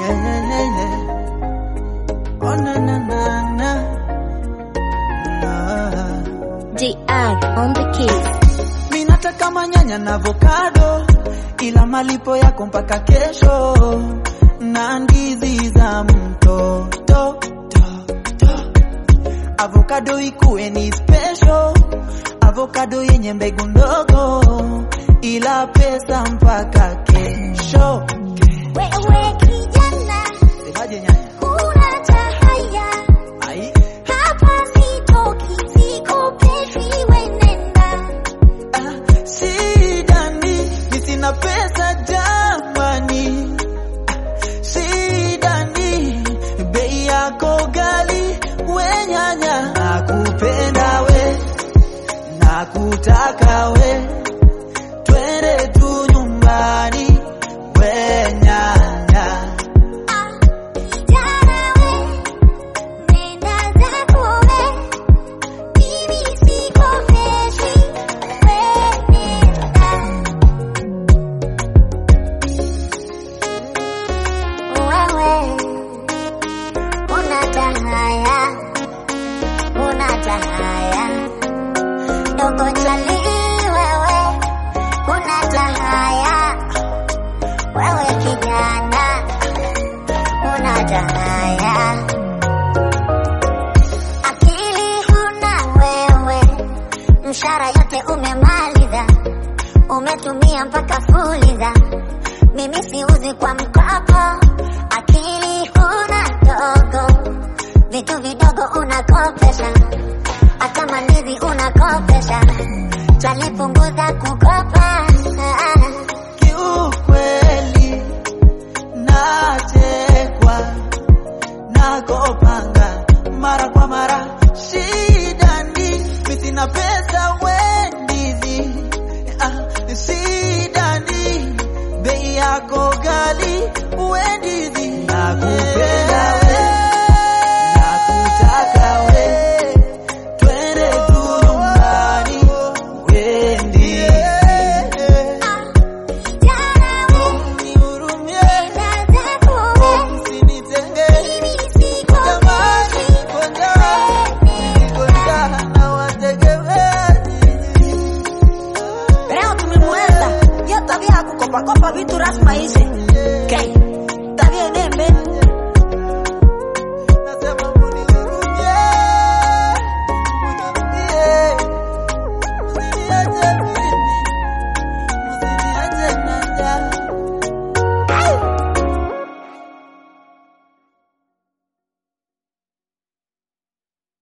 Oh, na, na, na, na. Na. DR on the keys. Mi nataka manyanya na avocado, ila malipo yako mpaka kesho, na ndizi za mtoto to, to. Avocado ikuwe ni special, avocado yenye mbegu ndogo, ila pesa mpaka kesho. Wewe kijana, Semaje nyanya? huna tahaya. Ai, Hapa sitoki, sikopeshwi, we nenda. ah, sidani, mi sina pesa jamani. sidani bei yako gali we nyanya nakupenda we nakutaka we twende tu nyumbani we nyanya Ah, kijana we, nenda zako we. Mimi sikopeshwi, we nenda. Wewe una tahaya, una tahaya, dogo chali wewe, una tahaya, wewe kijana, una tahaya, akili huna wewe, mshara yote umemaliza, umetumia mpaka fuliza mimi siuzi kwa mkopo, akili huna dogo, vitu vidogo unakopesha, hata mandizi unakopesha, chalipunguza kukopa. kiukweli nachekwa nakopanga mara kwa mara shidani mi sina pesa wendizi ah, shidani bei yako gali wendizi nakupenda we nakutaka we twende tu nyumbani wendizi Kijana we, Nihurumie, nenda zako we, usinitenge, mimi sikopeshwi, niko njaa na wategemezi. Leo tumemweza hiyo tabia ya kukopakopa vitu rasma hizi. Okay. Tabia dembe